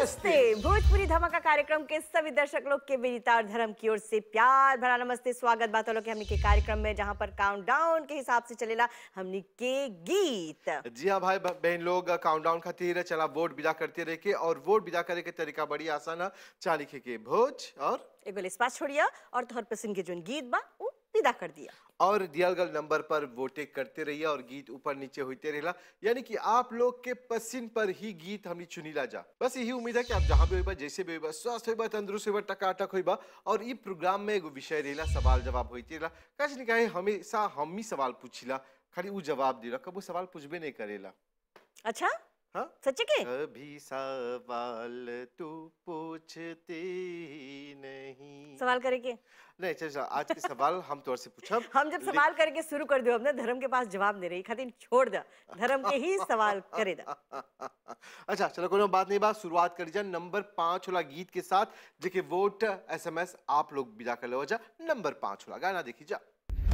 नमस्ते भोजपुरी धमाका कार्यक्रम के सभी दर्शक लोग के विनीता और धर्म की ओर से प्यार भरा नमस्ते स्वागत बात लोग के हमनी के कार्यक्रम में जहां पर काउंटडाउन के हिसाब से चलेला हमनी के गीत जी हाँ भाई ब- बहन लोग काउंटडाउन खातिर चला वोट विदा करते रहे के और वोट विदा करे के तरीका बड़ी आसान है चा लिखे के भोज और एगो लिस्पास छोड़िया और तोहर पसंद के जोन गीत बा उ विदा कर दिया और दियल गल नंबर पर वोटे करते रहिए और गीत ऊपर नीचे होते रहेला यानी कि आप लोग के पसंद पर ही गीत हमनी चुनीला जा बस यही उम्मीद है कि आप जहाँ भी होइबा जैसे भी होइबा स्वस्थ होइबा तंदुरुस्त होइबा टकाटक होइबा और ई प्रोग्राम में एगो विषय रहेला सवाल जवाब होते रहेला कच नहीं कहे हमेशा हम ही सवाल पूछिला खाली उ जवाब देला कबो सवाल पूछबे नहीं करेला अच्छा हाँ सच्चे के कभी सवाल तू पूछती नहीं सवाल करे के नहीं चल चल, आज के सवाल हम तोर से पूछब हम जब ले- सवाल करके शुरू कर दो अपने धर्म के पास जवाब दे रही खातिर छोड़ दे धर्म के ही सवाल करे दा अच्छा चलो कोनो बात नहीं बात शुरुआत करी जा नंबर पाँच वाला गीत के साथ जेके वोट एसएमएस आप लोग विदा कर लो जा नंबर पाँच वाला गाना देखी जा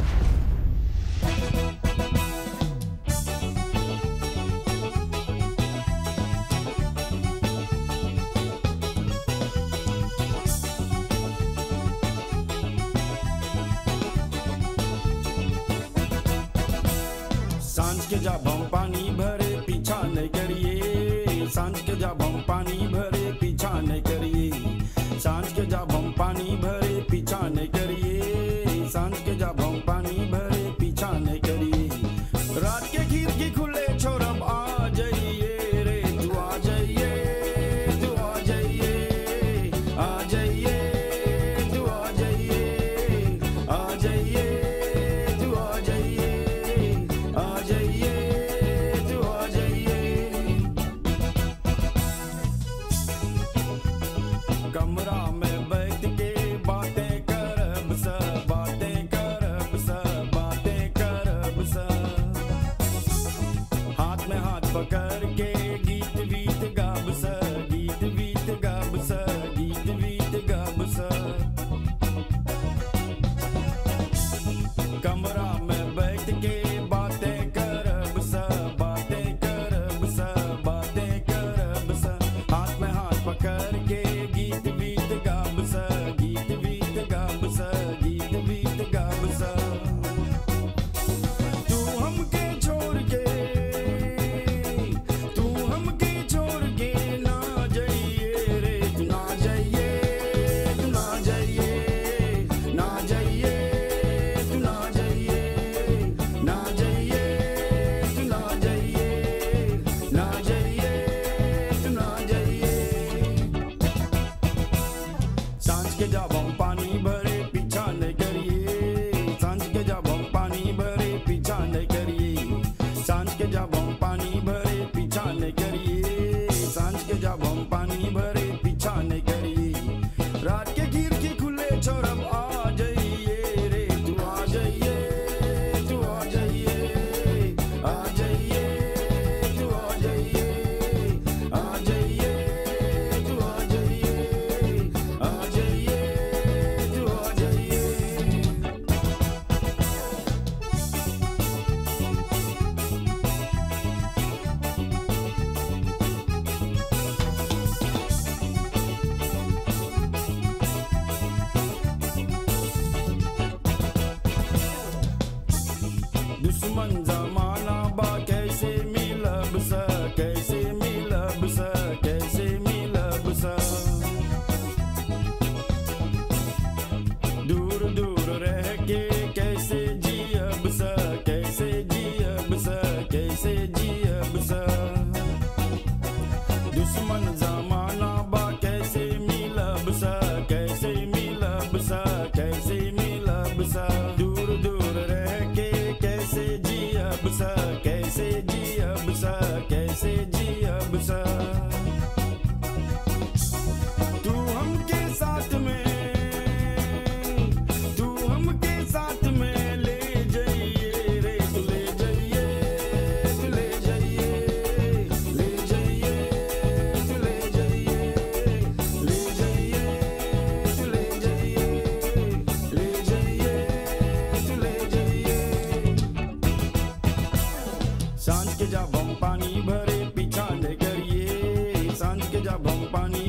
सांझ के जब हम पानी भरे पीछा नहीं करिए सांझ के जब हम पानी भरे पीछा नहीं करिए सांझ के जब हम पानी भरे पीछा नहीं करिए सांझ के जब हम पानी भरे पीछा नहीं करिए रात के खिड़की खुले छोरब आ जाइए रे तू आ जाइए तू आ जाइए आ जाइए तू आ जाइए आ जाइए तू आ जाइए आ जाइए तू आ जाइए कमरा में बैठ के बातें करब सब बातें करब सब बातें करब सब हाथ में हाथ पकड़ के गीत वीत गाब स गीत वीत गाब स गीत वीत गाब स कमरा में बैठ के बातें करब स बातें करब स बातें करब स हाथ में हाथ पकड़ के गीत वीत गाब स गीत वीत गाब स गीत वीत गाब स तू हमके छोड़ के तू हमके छोड़ के ना जाइए रे तू ना जाइए तू ना जाइए ना जाइए तू ना जाइए ना जाइए तू ना जाइए ना जाइए तू ना जाइए सांझ के जब हम पानी भरे पीछा नहीं करिए सांझ के जब हम पानी भरे पीछा नहीं करिए सांझ के जब हम पानी भरे पीछा नहीं करिए सांझ के जब हम पानी भरे पीछा नहीं करिए रात के खिड़की खुले छोरब आ जाइए रे तू आ जाइए तू आ जाइए आ जाइए तू आ जाइए आ जाइए तू आ जाइए आ जाइए तू आ जाइए दुश्मन जमाना बा कैसे मिलब स कैसे मिलब स कैसे मिलब स दूर दूर रह के कैसे जियब स कैसे जियब स कैसे जियब स दुश्मन जमाना बा कैसे मिलब स कैसे मिलब स कैसे मिलब स दूर दूर रह के कैसे जियब स कैसे जियब स कैसे जियब स तू हमके साथ में तू हमके साथ में ले जाइए रे तू ले जाइए तू ले जाइए ले जाइए तू ले जाइए ले जाइए तू ले जाइए ले जाइए तू ले जाइए सांझ के जब हम पानी भरे पीछा नहीं करिए सांझ के जब हम पानी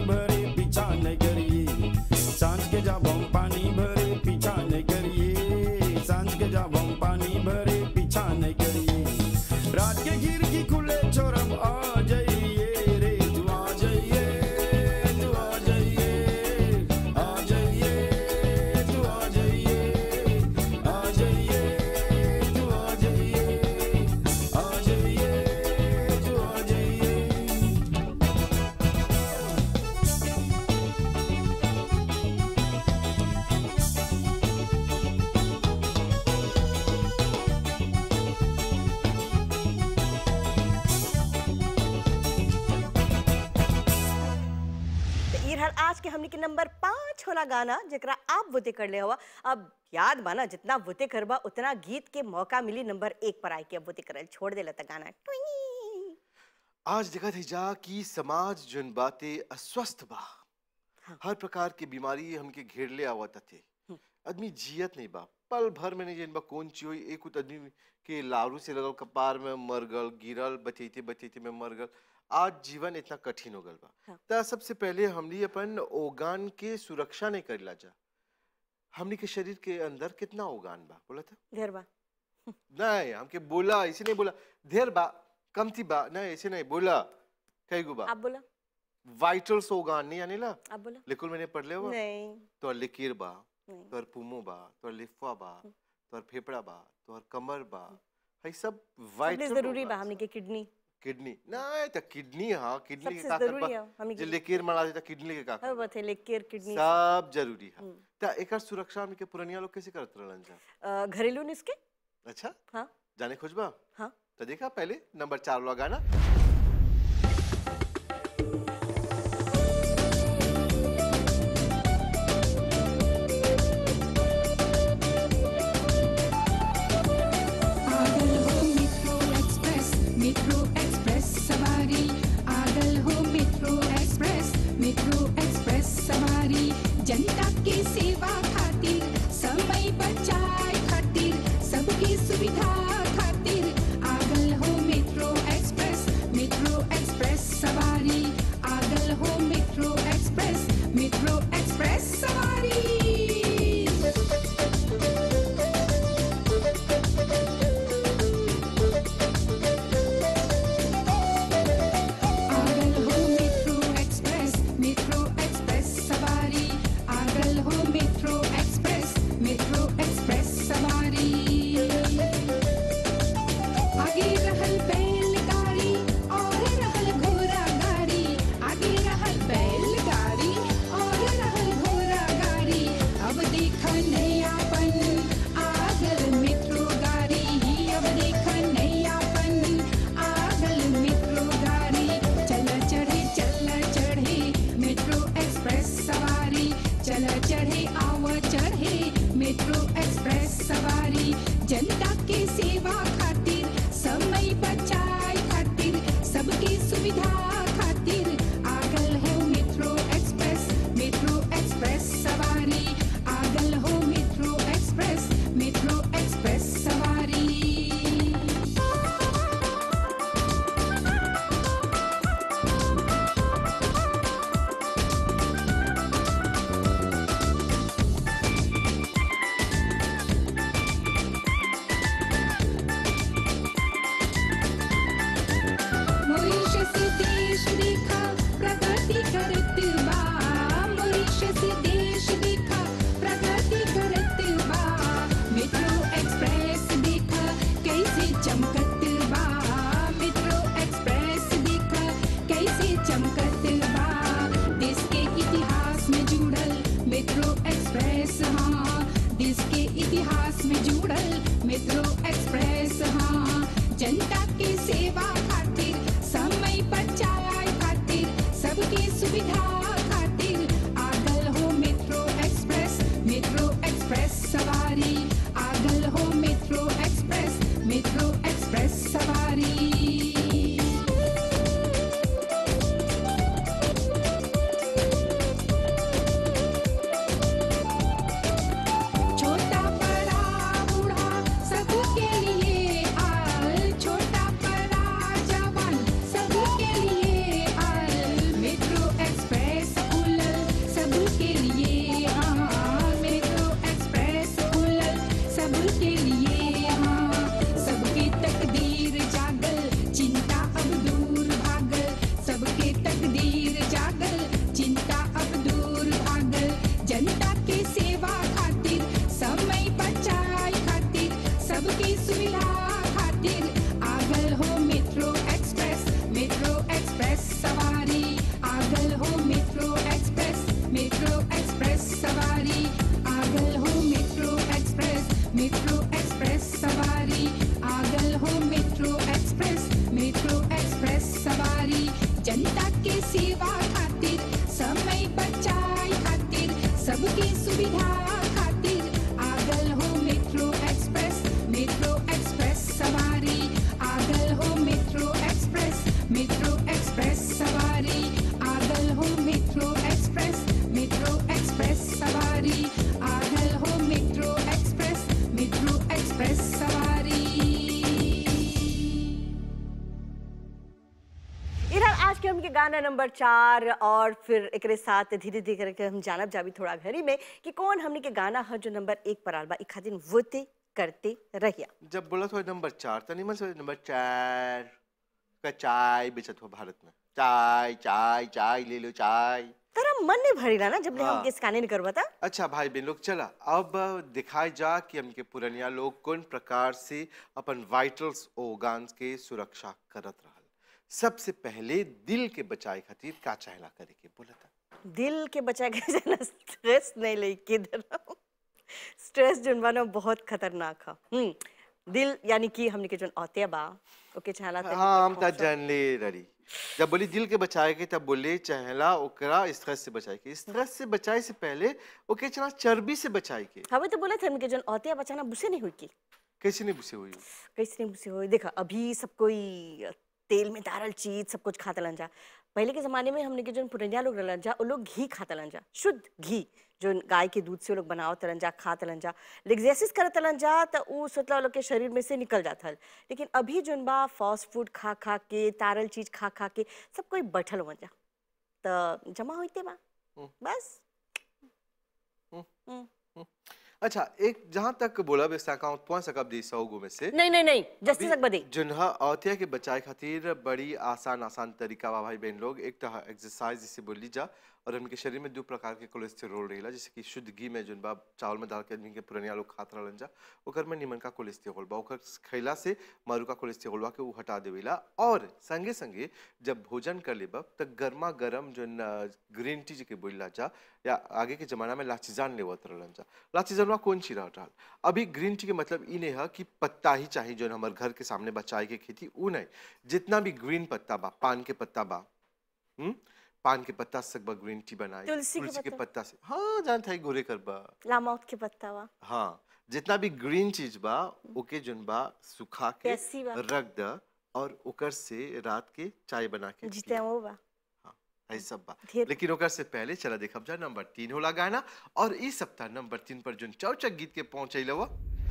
कि हमने के नंबर पाँच होला गाना जरा आप वोते कर ले हवा अब याद बाना जितना वोते करबा उतना गीत के मौका मिली नंबर एक पर आए के अब वोते करल छोड़ देला त गाना ट्विंग। आज देखा थी जा कि समाज जन बातें अस्वस्थ बा हर प्रकार की बीमारी हमके घेर ले आवत थे आदमी जियत नहीं बा पल भर में नहीं जन बा कौन चीज होई एक उत आदमी के लारू से लगल कपार में मर गल गिरल बचैते बचैते में मर गल आज जीवन इतना कठिन हो गल बा हाँ। त सबसे पहले हमनी अपन ओगान के सुरक्षा नहीं करेला जा हमनी के शरीर के अंदर कितना ओगान बा बोला था ढेर बा नहीं हमके बोला ऐसे नहीं बोला ढेर बा कम थी बा नहीं ऐसे नहीं बोला कई गो बा आप बोला वाइटल्स ओगान नहीं आने ला आप बोला लेकिन मैंने पढ़ ले हुआ नहीं तोर लिकीर बा नहीं तोर पुमो बा तोर लिफा बा तोर फेफड़ा बा तोर कमर बा है सब सबसे वाइटल जरूरी बा हमने के किडनी किडनी नहीं त किडनी हाँ किडनी के सबसे का जरूरी करबा है हमने जे के लिकीर मरा दे त किडनी के का हर करबा? बात है लेकर किडनी सब जरूरी है हम्म। त एकर सुरक्षा हमके पुरनिया लोग कैसे करत रहलन जा अ, घरेलू नुस्खे अच्छा हाँ जाने खोजबा हाँ तो देखा पहले नंबर चार वाला गाना आगल हो मेट्रो एक्सप्रेस मेट्रो एक्सप्रेस सवारी आगल हो मेट्रो एक्सप्रेस मेट्रो एक्सप्रेस सवारी जनता के सेवा खातिर समय बचाए खातिर सबकी सुविधा खातिर आगल हो मेट्रो एक्सप्रेस हमके गाना नंबर चार और फिर एकरे साथ धीरे धीरे करके हम जानब जाबी थोड़ा घरी में कि कौन हमने के गाना है जो नंबर एक पर आल बा एक खातिर वोते करते रहिया जब बोला था नंबर चार तो निमन से नंबर चार का चाय बेचत हो भारत में चाय चाय चाय ले लो चाय तेरा मन नहीं भरेला ना जब ले हाँ। हमके स्कैनिंग करवाता अच्छा भाई बहन लोग चला अब दिखाए जा कि हमके पुरनिया लोग कौन प्रकार से अपन वाइटल्स organs के सुरक्षा करत रहल सबसे पहले दिल के बचाए खातिर का चाहला करे के बोला था दिल के बचा के जना स्ट्रेस नहीं ले के धरम स्ट्रेस जोन बा ना बहुत खतरनाक है हम्म दिल यानी कि हमने के जोन औते बा ओके चाहला तनी हाँ हम के ता खूबसूरत- जान ले रही जब बोली दिल के बचाए के तब बोले चाहला ओकरा स्ट्रेस से बचाए के स्ट्रेस से बचाए से पहले ओके चला चर्बी से बचाए के हवे तो बोले थे हमके जोन औते बचाना बुसे नहीं हुई की कैसे नहीं बुसे हुई कैसे नहीं बुसे हुई देखा अभी सब कोई तेल में डारल चीज सब कुछ खाता लन जा पहले के जमाने में हमने के जो पुरनिया लोग रहलन जा वो लोग घी खाता लन जा शुद्ध घी जो गाय के दूध से वो लोग बनावत रहलन जा खात रहलन जा एक्सरसाइज करत रहलन जा तो उ सोचला वो लोग के शरीर में से निकल जात हल लेकिन अभी जोन बा फास्ट फूड खा खा के तारल चीज खा खा के सब कोई बैठल हो जा तो जमा होते बा बस अच्छा एक जहाँ तक बोला बेसा अकाउंट पहुंच सकब दी सौ गो में से नहीं नहीं नहीं जस्ती तक बदे जिन्हा औतिया के बचाए खातिर बड़ी आसान आसान तरीका बा भाई बहन लोग एक तो एक्सरसाइज जिसे बोली जा और हमके शरीर में दो प्रकार के कोलेस्टेरोल रहेला जैसे कि शुद्ध घी में जोन बा चावल में डाल के आदमी के पुरानिया लोग खात रहलन जा ओकर में निमन का कोलेस्टेरोल बा ओकर खैला से मारू का कोलेस्टेरोल बा के उ हटा देवेला और संगे संगे जब भोजन कर लेबा त गर्मा गर्म जोन ग्रीन टी के बोलला जा या आगे के जमाना में लाचीजान लेवत रहलन जा लाचीजानवा कौन ची रहल अभी ग्रीन टी के मतलब ई नहीं है कि पत्ता ही चाहिए जो हमारे घर के सामने बचाए के खेती उ नहीं जितना भी ग्रीन पत्ता बा पान के पत्ता बा हम्म पान के पत्ता से सकबा ग्रीन टी बनाई तुलसी के के पत्ता। पत्ता से हाँ जान था गोरे कर बा लामौत के पत्ता बा हाँ जितना भी ग्रीन चीज बा ओके जोन बा सुखा के प्यासी बा। रख द और ओकर से रात के चाय बना के जीते पिया। वो बा ऐसा सब बा ढेर- लेकिन ओकर से पहले चला देखब जा नंबर तीन होला गाना और इस सप्ताह नंबर तीन पर जोन चौचक गीत के पहुंचे लवा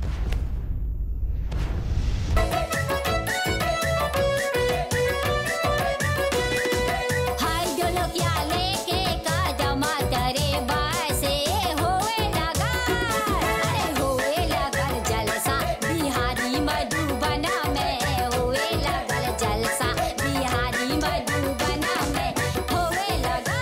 हाय जो लोग या लेके कादमा तरे बासे होए लगा अरे होए लगल जलसा बिहारी मधुबना में होए लगल जलसा बिहारी मधुबना में होए लगा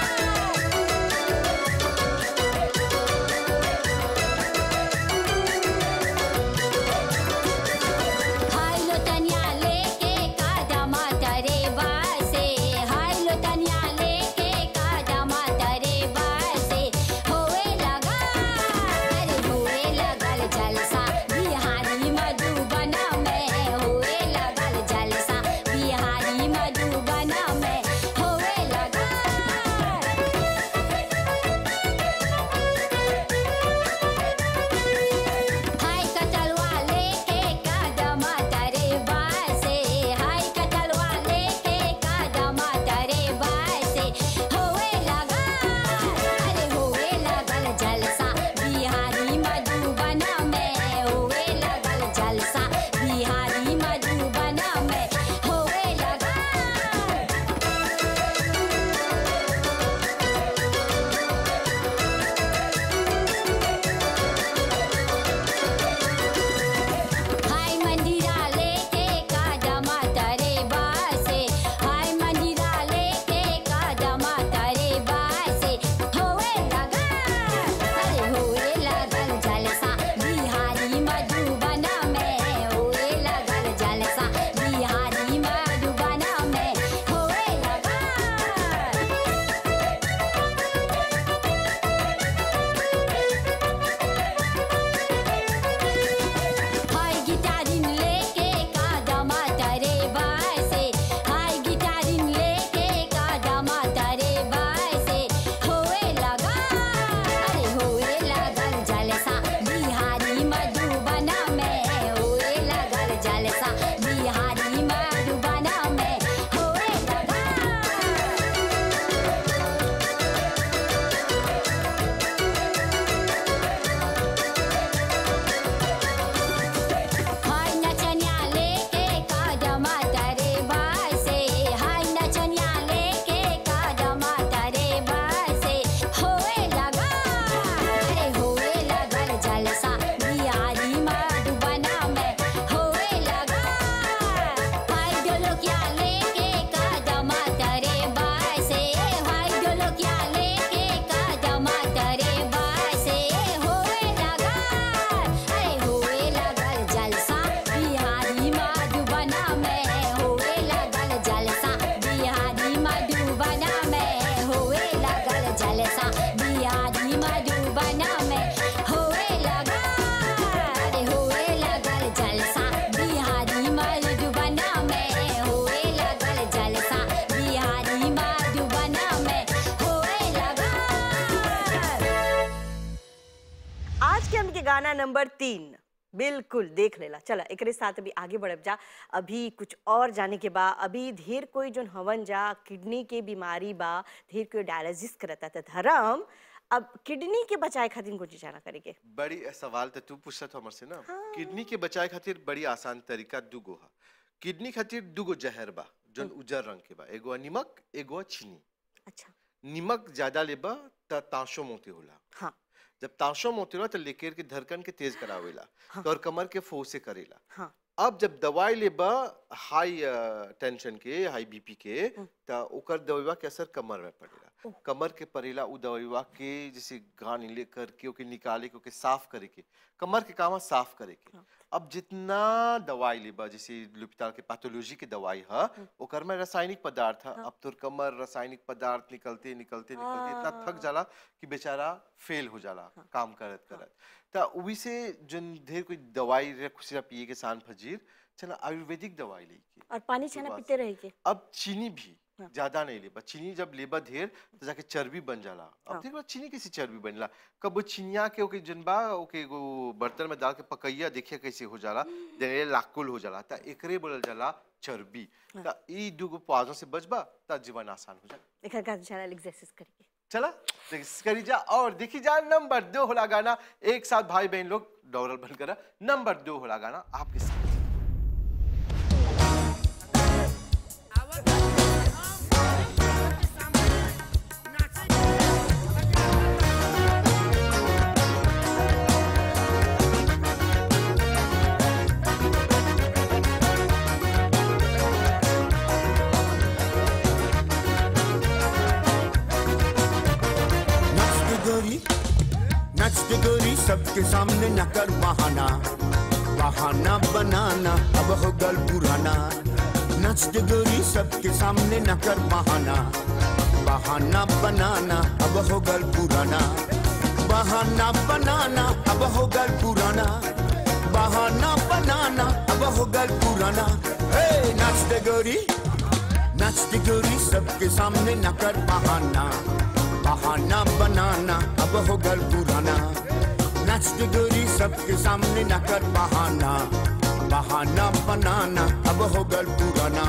हाय लो तनिया लेके कादमा तरे बासे हाय लो तनिया लेके कादमा तरे बासे होए लगा अरे होए लगल जलसा बिहारी मधुबना में होए लगल जलसा बिहारी मधुबना में होए लगा हाय कटलवा लेके कादमा तरे बासे हाय कटलवा लेके कादमा तरे बासे होए लगा अरे होए लगल जलसा बिहारी मधुबना में होए लगल जलसा बिहारी मधुबना में होए लगा हाय मंदिरा लेके कादमा तरे बासे हाय मंदिरा लेके कादमा तरे बासे होए लगा अरे होए लगल जलसा बिहारी मधुबना में होए लगल जलसा बिहारी मधुबना में होए लगा हाय गिटारिन लेके कादमा तरे बासे हाय गिटारिन लेके कादमा तरे बासे होए लगा अरे होए लगल जलसा बिहारी मधुबना में होए लगल जलसा बिहारी मधुबना में होए लगा हाय नचनिया लेके कादमा तरे बासे हाय नचनिया लेके गाना नंबर तीन बिल्कुल देख लेला चला एकरे साथ अभी आगे बढ़ब जा अभी कुछ और जाने के बा अभी ढेर कोई जोन हवन जा किडनी के बीमारी बा ढेर कोई डायलिसिस करता था धर्म अब किडनी के बचाए खातिर कुछ जाना करेंगे बड़ी सवाल तो तू पूछत हमर से ना किडनी के बचाए खातिर बड़ी आसान तरीका दूगो हा किडनी खातिर दूगो जहर बा जोन उजर रंग के बा एगो निमक एगो चीनी अच्छा निमक ज्यादा लेबा त ताशो मोती होला हाँ जब ताशो मोती होला तो लेकर के धड़कन के तेज करावेला तो और कमर के फोसे करेला हाँ अब जब दवाई लेबा हाई टेंशन के हाई बीपी के त ओकर दवाईवा के असर कमर में पड़ेला कमर के पड़ेला उ दवाईवा के जैसे गान ले करके ओके निकाले के ओके साफ करे के कमर के काम है साफ करे के अब जितना दवाई लेबा जैसे लुपिताल के पैथोलॉजी के दवाई है ओकर में रासायनिक पदार्थ है अब तोर कमर रासायनिक पदार्थ निकलते निकलते निकलते इतना थक जाला कि बेचारा फेल हो जाला काम करत करत त उही से जन ढेर कोई दवाई रे खुशिया पिए के सान फजीर चला आयुर्वेदिक दवाई ली के और पानी छाना सुबह पीते रहेंगे अब चीनी भी ज्यादा नहीं लेबा चीनी जब लेबा ढेर तो जाके चर्बी बन जाला अब देख बा चीनी कैसे चर्बी बनला कब वो चिनिया के ओके जनबा ओके एगो बर्तन में डाल के पकैया देखिए कैसे हो जाला देने लाकुल हो जाला त एकरे बोलल जाला चर्बी त ई दुगो पाजों से बचबा त जीवन आसान हो जाला एक का जाना एक्सरसाइज करेंगे चला देख- करी जा और देखी जा नंबर दो होला गाना एक साथ भाई बहन लोग डॉलर बन करा नंबर दो होला गाना आपके साथ नाचते गोरी नाचते गोरी सबके सामने न कर बहाना बहाना बनाना अब हो गल पुराना नाचते गोरी सबके सामने न कर बहाना बहाना बनाना अब हो गल पुराना बहाना बनाना अब हो गल पुराना बहाना बनाना अब हो गल पुराना हे नाचते गोरी नाचती गोरी सबके सामने न कर बहाना बहाना बनाना अब हो गल पुराना नाचती गोरी सबके सामने न कर बहाना बहाना बनाना अब हो गल पुराना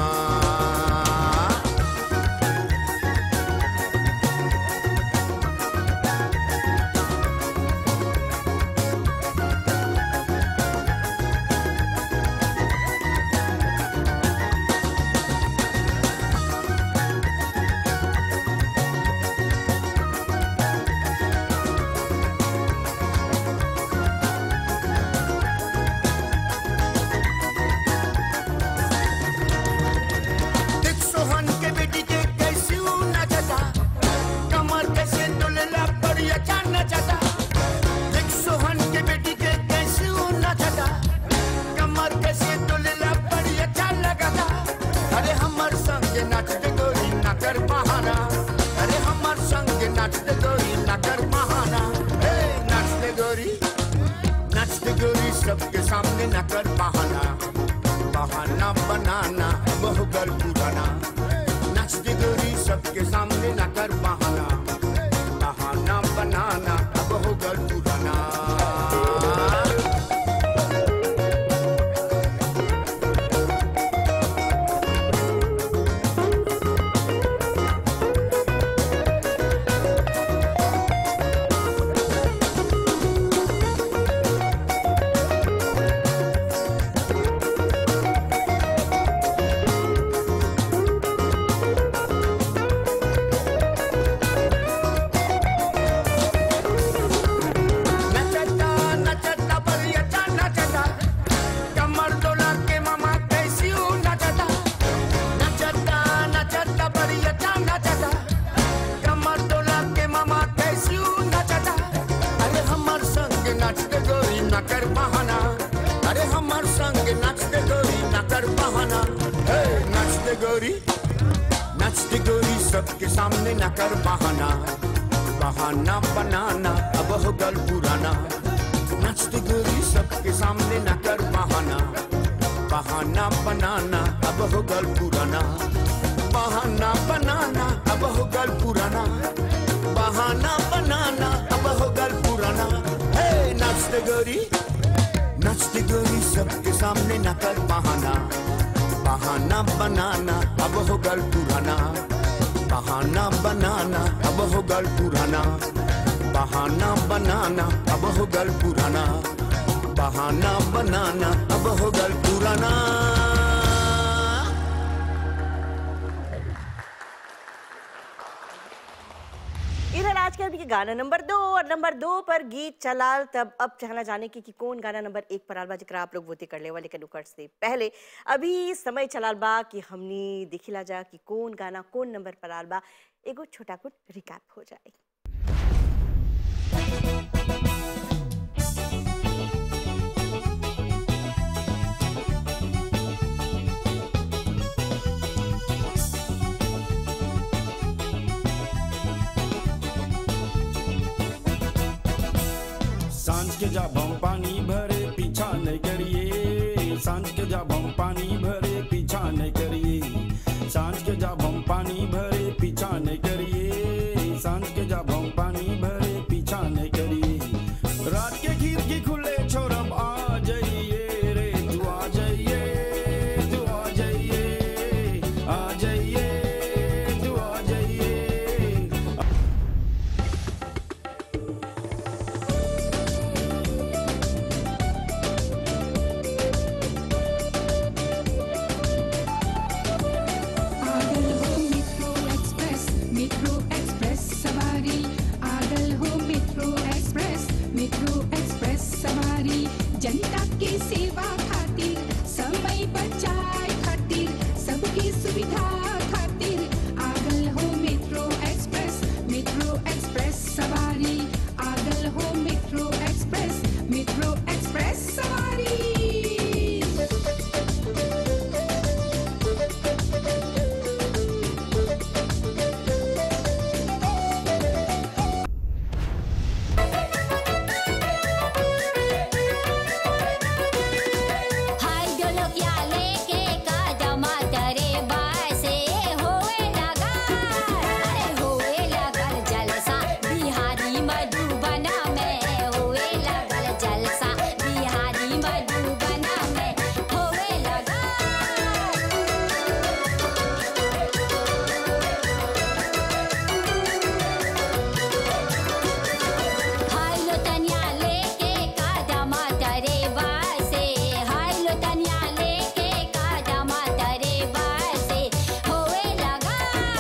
देख सोहन के बेटी के कैसी ऊ नचता कमर कैसे डोलेला बढ़िया चान नचता देख सोहन के बेटी के कैसी ऊ नचता कमर कैसे डोलेला बढ़िया चान लगाता अरे हमर संग नाचते गोरी ना कर बहाना अरे हमर संग नाचते गोरी ना कर बहाना हे नाचते गोरी नाचते गोरी सबके सामने न कर बहाना बहाना बनाना बहुगल पुराना नाचती गोरी सबके सामने न कर बहाना बहाना बनाना बहुगल पुराना नचता नचता बढ़िया चा नचता कमर डोला के मामा कैसी ऊ नचता नचता नचता बढ़िया चा नचता कमर डोला के मामा कैसी ऊ नचता अरे हमर संग नाचते गोरी न कर बहाना अरे हमर संग नाचते गोरी न कर बहाना हे नाचते गोरी नाचते गोरी सबके सामने न कर बहाना बहाना बनाना अब हो गल पुराना नाचते गोरी सबके सामने न कर बहाना बहाना बनाना अब हो गल पुराना बहाना बनाना अब हो गल पुराना बहाना बनाना अब हो गल पुराना हे नाचते नाचते गोरी नाचते गोरी सबके सामने न कर बहाना बहाना बनाना अब हो गल पुराना बहाना बनाना अब हो गल पुराना बहाना बनाना अब हो गल पुराना बहाना बनाना अब हो गल पुराना इधर आज के अभी के गाना नंबर दो और नंबर दो पर गीत चलाल तब अब चाहना जाने की कि कौन गाना नंबर एक पर आलबा जिकरा आप लोग वोती कर ले वाले के नुकड़ से पहले अभी समय चलाल बा कि हमनी देखिला जा कि कौन गाना कौन नंबर पर आलबा एगो छोटा कुछ रिकैप हो जाए सांझ के जब हम पानी भरे पीछा नहीं करिए सांझ के जब हम पानी भरे पीछा नहीं करिए सांझ के जब हम पानी भरे पीछा नहीं करिए सांझ के जब हम पानी भरे पीछा नहीं करिए रात के खिड़की खुले छोरब आ जाइए रे तू आ जाइए तू आ जाइए आ जाइए तू आ जाइए आगल हो मेट्रो एक्सप्रेस मेट्रो एक्सप्रेस सवारी आगल हो मेट्रो एक्सप्रेस मेट्रो एक्सप्रेस सवारी जनता के सेवा खातिर समय बचाए खातिर सबकी सुविधा खातिर आगल हो मेट्रो एक्सप्रेस मेट्रो एक्सप्रेस सवारी आगल हो मेट्रो एक्सप्रेस मेट्रो एक्सप्रेस सवारी हाय जो लोग या लेके कादमा तरे बासे होए लगा अरे होए लगल जलसा बिहारी मधुबना में होए लगल जलसा बिहारी मधुबना में होए लगा हाय लो तनिया लेके कादमा तरे बासे हाय लो तनिया लेके कादमा तरे बासे होए लगा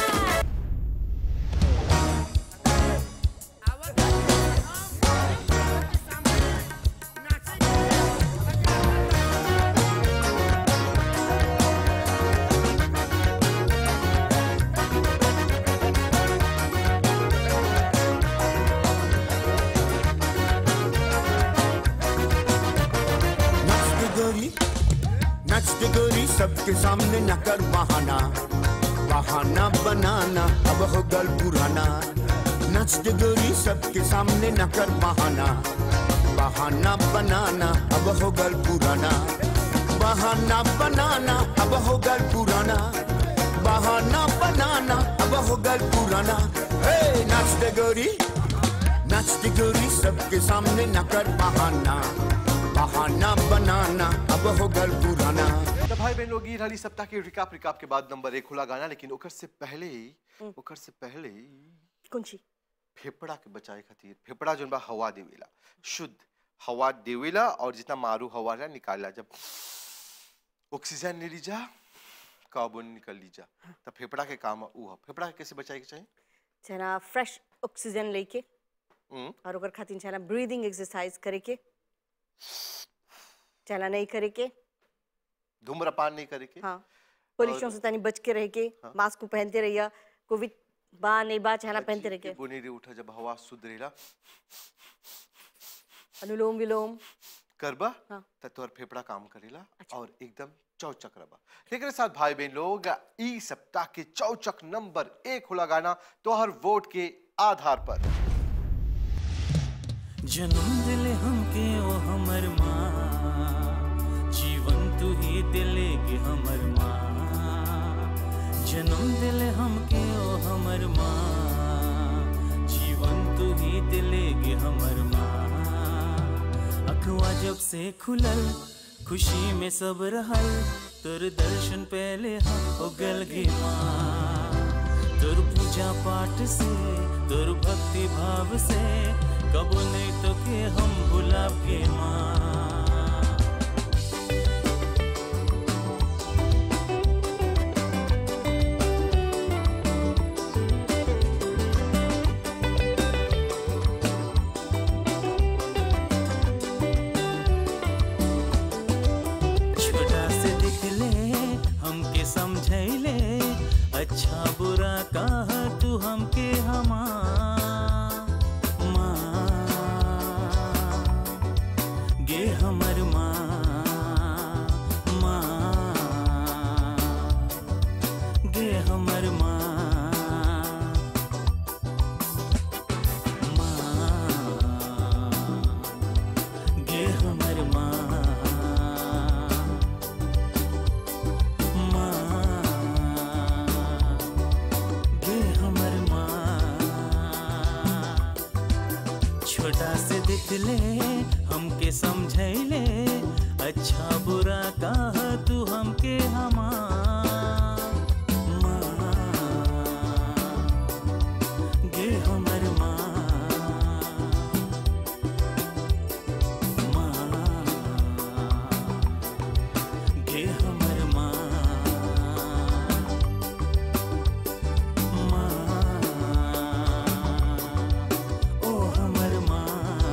नाचते गोरी नाचते गोरी सबके सामने न कर बहाना बहाना बनाना अब हो गल पुराना नाचते गोरी सबके सामने न कर बहाना बहाना बनाना अब हो गल पुराना बहाना बनाना अब हो गल पुराना बहाना बनाना अब हो गल पुराना हे नाचते गोरी नाचती गोरी सबके सामने न कर बहाना बहाना बनाना अब हो गल पुराना तो भाई बहन लोग हाली सप्ताह के रिकाप रिकाप के बाद नंबर एक खुला गाना लेकिन ओकर से पहले ओकर से पहले कौन सी फेफड़ा के बचाए खातिर फेफड़ा जोन बा हवा देवेला शुद्ध हवा देवेला और जितना मारू हवा ला निकालला जब ऑक्सीजन ले लीजा कार्बन निकल लीजा तो फेफड़ा के काम ऊ है फेफड़ा के कैसे बचाए के चाहिए छना फ्रेश ऑक्सीजन लेके हम्म, और ओकर खातिर छना ब्रीदिंग एक्सरसाइज करे के चला नहीं करे के धूम्रपान नहीं करे के हाँ पोल्यूशन से तनी बच के रह के मास्क को पहनते रहिया कोविड बा नहीं बा चहला पहनते रह के बुनी रे उठा जब हवा शुद्ध रहेला अनुलोम विलोम करबा हाँ। त तोहर फेफड़ा काम करेला अच्छा। और एकदम चौचक रबा लेकिन साथ भाई बहन लोग ई सप्ताह के चौचक नंबर एक खुला गाना तोहर वोट के आधार पर जन्म दिल हमके ओ हमर माँ जीवन तू ही दिले के हमर माँ जन्म दिल हमके ओ हमर माँ जीवन तू ही दिले के हमर माँ जब से खुलल खुशी में सब रहल तोर दर्शन पहले हम उगल गे माँ तोर पूजा पाठ से तोर भक्ति भाव से कबो नहीं तो के हम भुलाब के माँ छोटा से दिख ले हमके समझैले अच्छा बुरा कहा तू हमके हमा माँ गे हमर माँ माँ गे हमर माँ माँ गे हमर माँ माँ गे हमर माँ छोटा से दिखले हमके समझैले अच्छा बुरा कहा तू हमके हमा माँ गे हमर माँ गे हमर माँ माँ ओ हमर माँ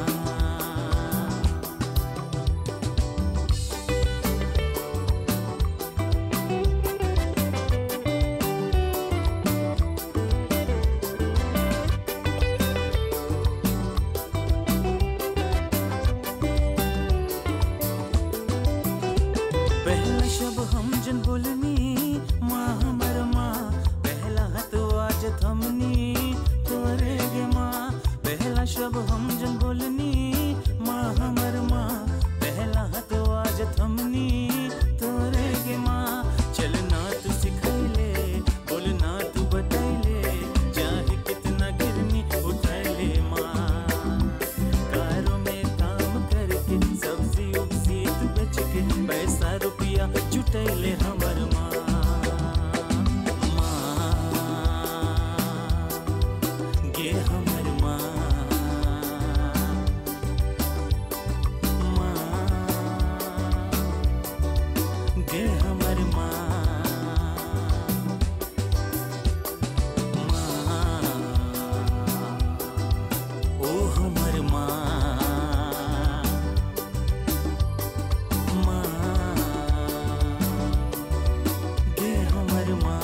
पहला शब हम जन बोलनी माँ हमर माँ पहला हाथ आज थमनी तोरे गे माँ पहला शब हम जन बोलनी माँ हमर माँ पहला हाथ आज थमनी तोरे गे माँ चलना तू सिखैले बोलना तू बतैले चाहे कितना गिरनी उठैले माँ कारों में काम करके सब्जी उब्जी तू बेच के पैसा रुपया जुटैले हमर माँ माँ गे हमर माँ माँ गे हमर माँ माँ ओ हमर माँ माँ गे हमर माँ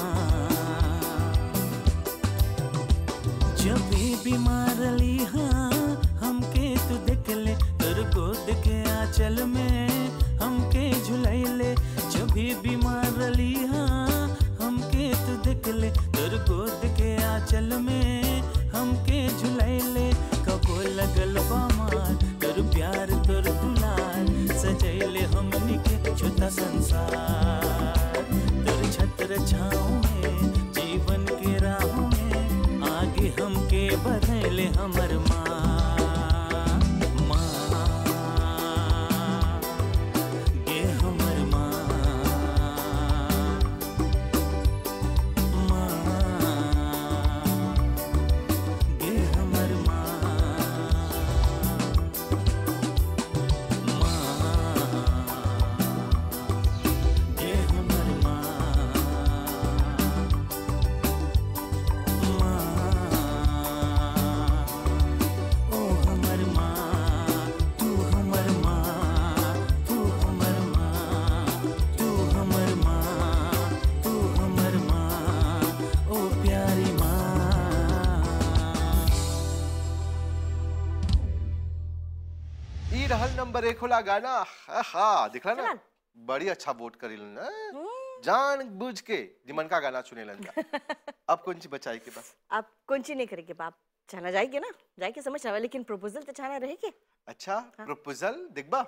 जब भी बीमार ली हाँ हमके तू देख ले तोर गोद के आंचल में हमके झुलैले जब भी बीमार ली हाँ हमके तू देख ले तोर गोद के आंचल में हमके झुलैले कबो लगल बामार तोर प्यार तोर दुलार सजैले हमनी के छोटा संसार तोर छत्र छाँव में जीवन के राह में आगे हमके बढ़ैले हमर माँ माँ गे हमर माँ माँ गे हमर माँ माँ गे हमर माँ ओ हमर माँ तू हमर माँ तू हमर माँ तू हमर माँ तू हमर माँ ओ प्यारी माँ ई रहल नंबर एक होला गाना हाँ दिखला ना चलन। बड़ी अच्छा वोट करी ना जान बुझ के निमन का गाना चुने जा अब कौन सी बचाई के पास आप कौन सी नहीं करेंगे बाप जाना जाएगी ना जाएगी समझ आवा लेकिन प्रपोजल तो जाना रहेगी अच्छा प्रपोजल दिखबा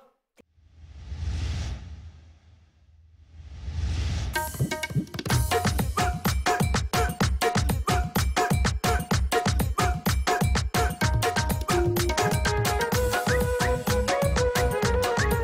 ओ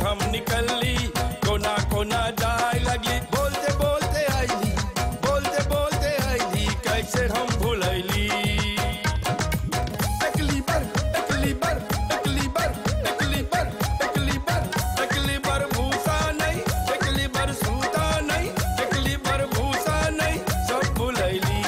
हम निकलली कोना कोना जाए लगी बोलते बोलते आईली बोलते बोलते आईली कैसे हम भूलैली एकली बर एकली बर एकली बर एकली बर एकली बर एकली बर भूसा नहीं एकली बर सूता नहीं एकली बर भूसा नहीं सब भूलैली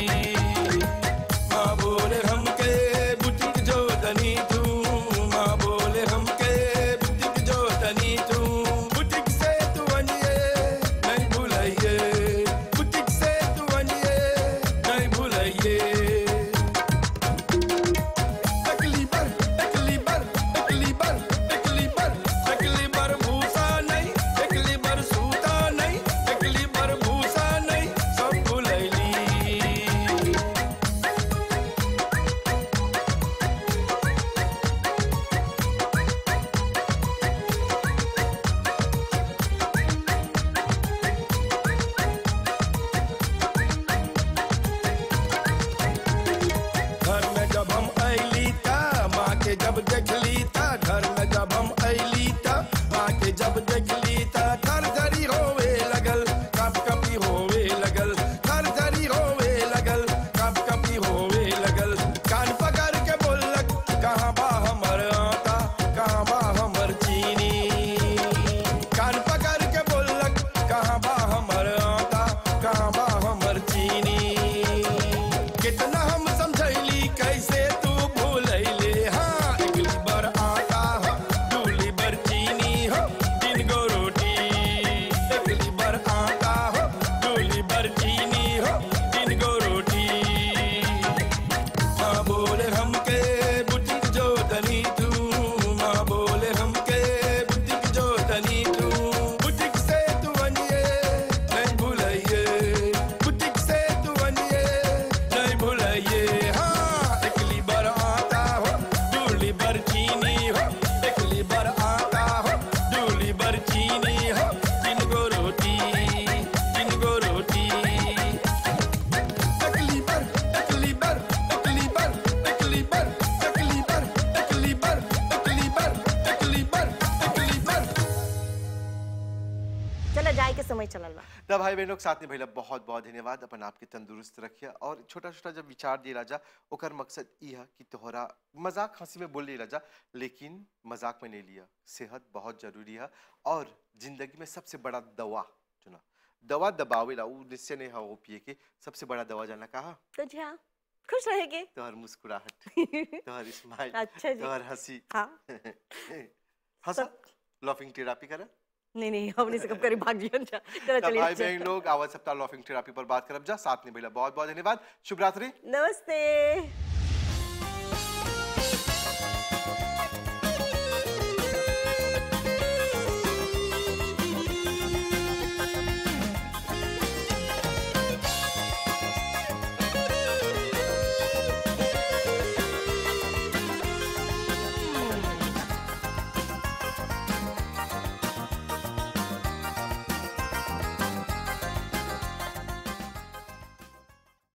माँ बोले हमके बुटीक जो तनी तू माँ बोले हमके बुटीक जो तनी तू बुटीक से तू अनिए नहीं भूलाइए बुटीक से तू अनिए नहीं भूलाइए एकली बर एकली बर एकली बर एकली बर एकली बर भूसा नहीं एकली बर सूता नहीं एकली बर भूसा नहीं सब भूलैली घर में जब हम अली ता माँ के जब देखली ता घर में जब हम अली ता माँ के जब देखली ता थर थरी होवे लगल कप कपी होवे लगल थर थरी होवे लगल कप कपी होवे लगल कान पकड़ के बोलक कहाँ बा हमर आटा कहाँ बा हमर चीनी कान पकड़ के बोलक कहाँ बा हमर आटा कहाँ बा हमर चीनी कितना हम समझैली कैसे तू भूलैले हाँ इगली बर आटा हो दूली बर चीनी हो तीन गो रोटी इगली बर आटा हो दूली बर चीनी हो तीन गो रोटी माँ बोले हमके बुटीक जो तनी तू माँ बोले हमके बुटीक जो तनी तू बुटीक से तू अनिए नहीं भूलाइए बुटीक से तू अनिए नहीं भूलाइए हाँ एकली बर आटा हो दूली बर चीनी हो एकली बर आटा हो दूली बर चीनी हो तीन गो रोटी तीन गो रोटी एकली बर एकली बर एकली बर एकली बर एकली बर एकली बर एकली बर एकली बर एकली बर चला जाए के समय चलल बा तब भाई बहन लोग साथ में भैया बहुत बहुत धन्यवाद अपन आपके तंदुरुस्त रखिए और छोटा छोटा जब विचार दिए राजा ओकर मकसद ई है कि तोहरा मजाक हंसी में बोल लिया राजा लेकिन मजाक में नहीं लिया सेहत बहुत जरूरी है और जिंदगी में सबसे बड़ा दवा जो ना दवा दबावेला उ निश्चय नहीं है वो पिए के सबसे बड़ा दवा जाना कहा तो जी हाँ खुश रहेंगे तोहर मुस्कुराहट तोहर स्माइल अच्छा जी। तोहर हंसी हाँ हंसा लॉफिंग थेरापी करा नहीं नहीं हमने से कब करी भाग जियन जा चला तब भाई चलिए बहन लोग आवाज सप्ताह लॉफिंग थेरापी पर बात करब जा साथ में भैया बहुत बहुत धन्यवाद शुभ रात्रि नमस्ते